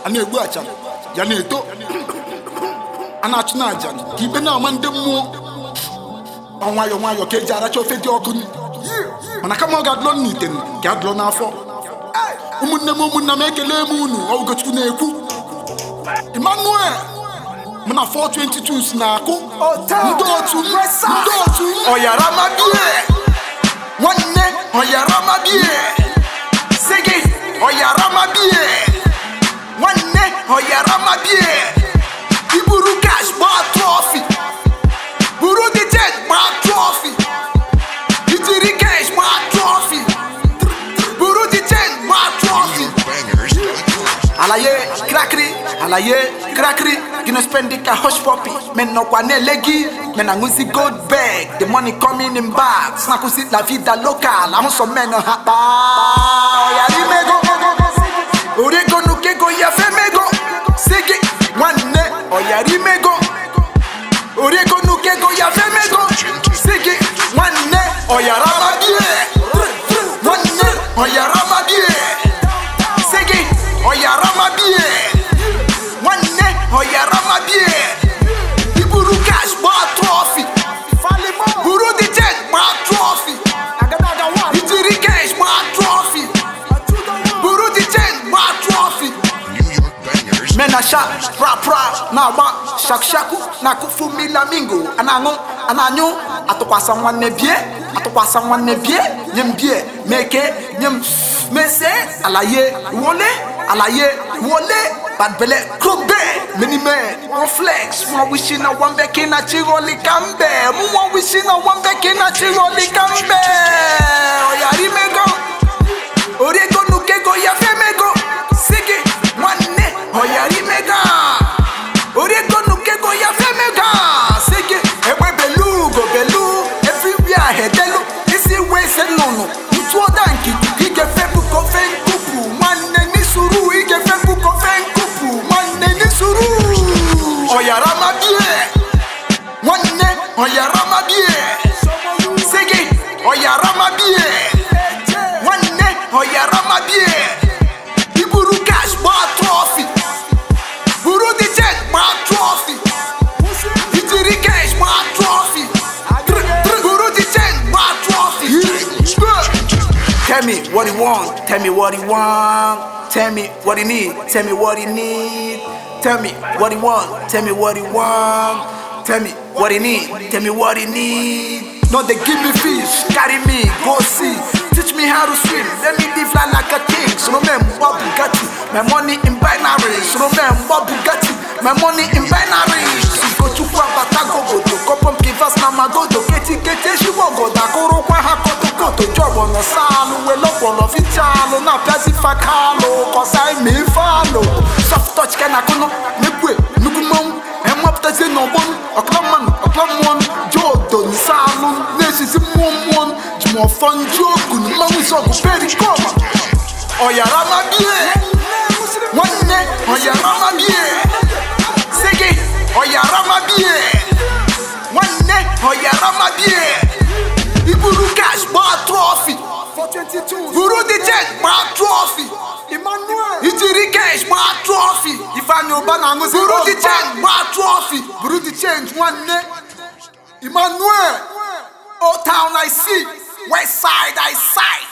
a na-egbu achara ya na-eto a na-achụ na aja ka ikpe na-ama ndị mmụọ ọ nwayọọ nwayọọ ka eji aracha ofe dị ọkụ mana kama ọ ga-adụlọ n'ite ka adụlọ n'afọ ụmụnne m ụmụnna m ekele m unu ọgụgochukwu na-ekwu emmanuel mụ na 422 si na-akụ ndị otu m ndị otu m ọyaramabie nwanne ọyaramabie si gị ọyaramabie nwanne ọyaramabie iburu cash gbaa trọfi buru dị jet gbaa trọfi ijiri cash gbaa trọfi buru dị jet gbaa trọfi alaye krakri alaye krakri gino spendi ka hush puppy men nọkwa na-ele gị men aṅụzi gold bag the money coming in bags na-akwụsị la vida local ahụsọ men ha kpaa ọyara imego orego nukego ya femego si gị nwanne ọyara imego orego nukego ya femego si gị nwanne ọyara mabie nwanne ọyara mabie si gị ọyara mabie nwanne ọyara mabie iburu cash gbaa trọfi buru dị jet gbaa trọfi ijiri cash gbaa trọfi buru dị jet gbaa trọfi mena sha rap rap na-agba shakshaku na-akụfu milamingo a na-aṅụ a na-anyụ atụkwasa nwanne bie atụkwasa nwanne bie nye m bie meke nye m mese alaye wole alaye wole badbele krobe many men one flex one wishing na one beke na chiroli kambe mu one wishing na one beke na chiroli kambe oyari mego oriego nukego ya femego sigi nwanne ọyara imega oriego nukego ya femega sigi egbe belu ugo belu everywhere hedelu isi wese nnụnụ ntụoda nkikuku igefe buko fe nkupu nwanne n'isuru igefe buko fe nkupu nwanne n'isuru ọyara mabie nwanne ọyara mabie sigi ọyara mabie nwanne ọyara mabie iburu cash gbaa trọfi buru dị jet gbaa trọfi ijiri cash gbaa trọfi buru dị jet gbaa trọfi Tell me what he want, tell me what he want, tell me what he need, tell me what he need, tell me what he want, tell me what he want, tell me what he need, tell me what he need. No, they give me fish, carry me, go see, teach me how to swim, let me live life like a king. So no man, what Bugatti, my money in binary. So no man, what Bugatti, my money in binary. Go to Kwabata, go go to Kopom Kivas, Namagodo, Keti Keti, Shibogo, Dakoro, Kwaha, Koto, Koto, Job on the Salu, Welopolo, Vichalo, na Piazzi Fakalo, cause I me follow. Soft touch, can I come? Nibwe, Nugumon, and what does it no one? A clubman, a clubman, Jordan, Salon, Nation, Mumon, Jmo Fun Joku, Mamuso, Perry Coma. Ọ̀yàrá má bíè, nwanne ọ̀yàrá má bíè, sigi ọ̀yàrá má bíè, nwanne ọ̀yàrá má bíè, iburu cash gbaa trọfi, buru dị jet gbaa trọfi, ijiri cash gbaa trọfi, Ifeanyi Ụba na-aṅụzi buru dị jet gbaa trọfi, buru dị change nwanne, Emmanuel, Old Town I see, West Side I sight.